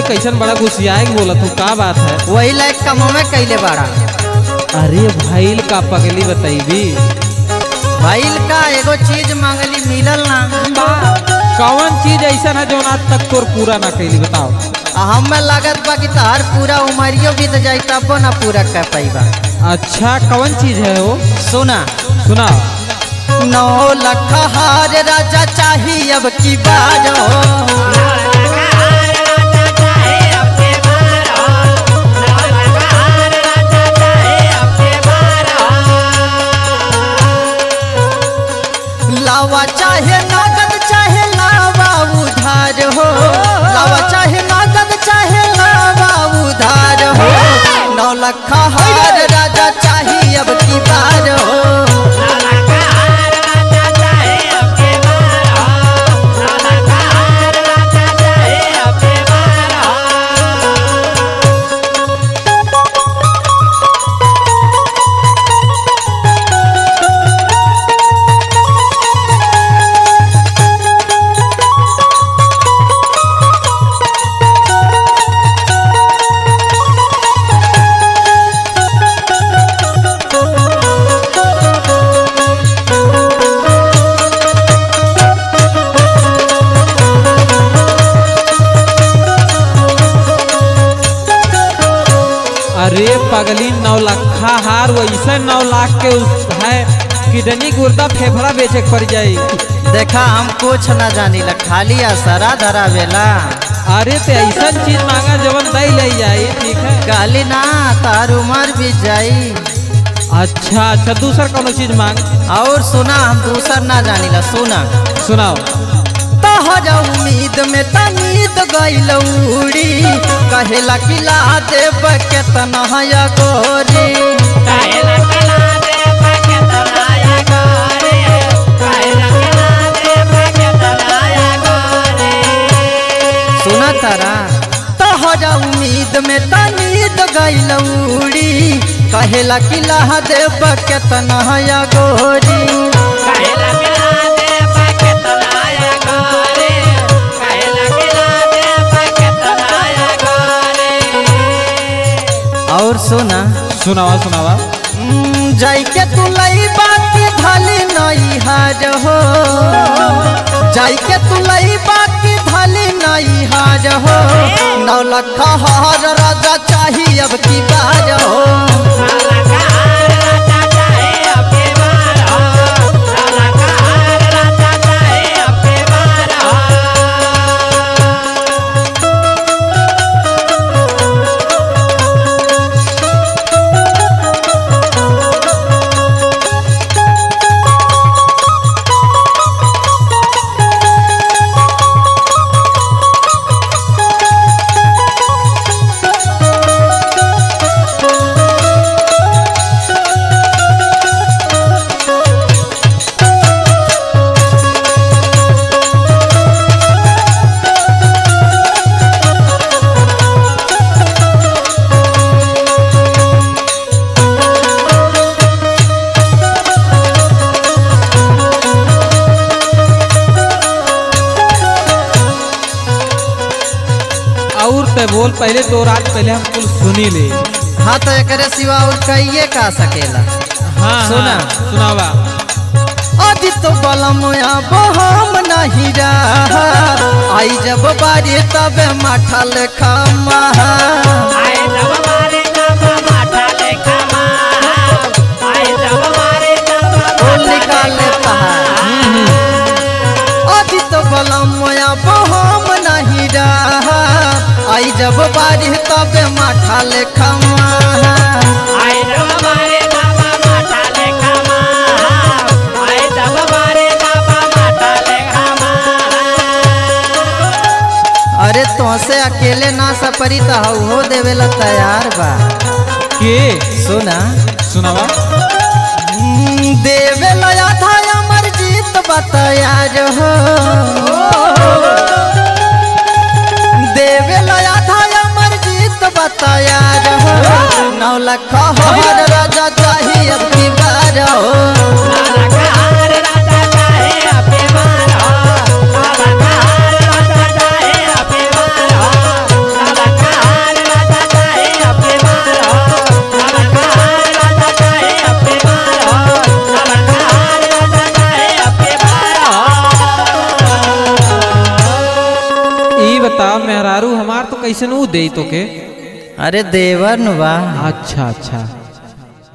कैसन बड़ा गुस्सियाए बोलत हूँ का बात है वही लायक कमो में कैले बाड़ा अरे भाईल का पगली बताइबी भइल का एगो चीज मांगली मिलल ना कौन चीज ऐसा है जो आज तक तोर पूरा ना कैली बताओ आ हमें लागत बा कि तहार पूरा उमरियो बीत जाई तबो ना पूरा कर पाइबा अच्छा कौन चीज है वो सुना सुना नौ लख हार राजा चाहिए अब की बार हो लावा चाहे नगद चाहे लावा उधार हो लावा चाहे नगद चाहे लावा उधार हो नौ लख हार राजा चाहिए अब की बार हो अरे पगली नौ लखा हार वैसे नौ लाख के उस है किडनी गुर्दा फेफड़ा बेचे के पड़ जाई देखा हम कुछ न जानी ला खाली असरा धरा बेला अरे ते ऐसा चीज मांगा जवन दई ले जाई ठीक है काली ना तार उमर भी जाई अच्छा अच्छा दूसर कोनो चीज मांग और सुना हम दूसर ना जानी ला सुना सुनाओ तहर उम्मीद में तमीद गइल उड़ी कहेला कि ला देब केतना या गोरी सुना तारा तहर उम्मीद में तमीद गइल उड़ी कहेला कि ला देब केतना या गोरी और सुना सुनावा सुनावा हम्म, जाई के तू लई बाकी धली नई हाज हो जाई के तू लई बाकी धली नई हाज हो नौ लख हार राजा चाहिए अब की बाज हो और ते बोल पहले तो रात पहले हम कुल सुनी ले हाँ तो एकरे सिवा और कहिए का सकेला हाँ सुना। हाँ, सुनावा अजी तो बलम अब हम नहीं रहा आई जब बारी तब माठा लेखा महा फूल निकाले पहाड़ अभी तो बलम अब हम नहीं रहा आई जब बारी तब माठा लेखा महा अरे तुमसे अकेले ना सपरी तो हो देवेला तैयार बा के सुना सुनावा हम्म, देवेला आधा अमर जीत बा तैयार हो देवेला आधा अमर जीत बा तैयार हो नौ लख हर राजा चाहिए अब की बार हो कैसे ऊ दे तो के अरे देवर नु बा अच्छा अच्छा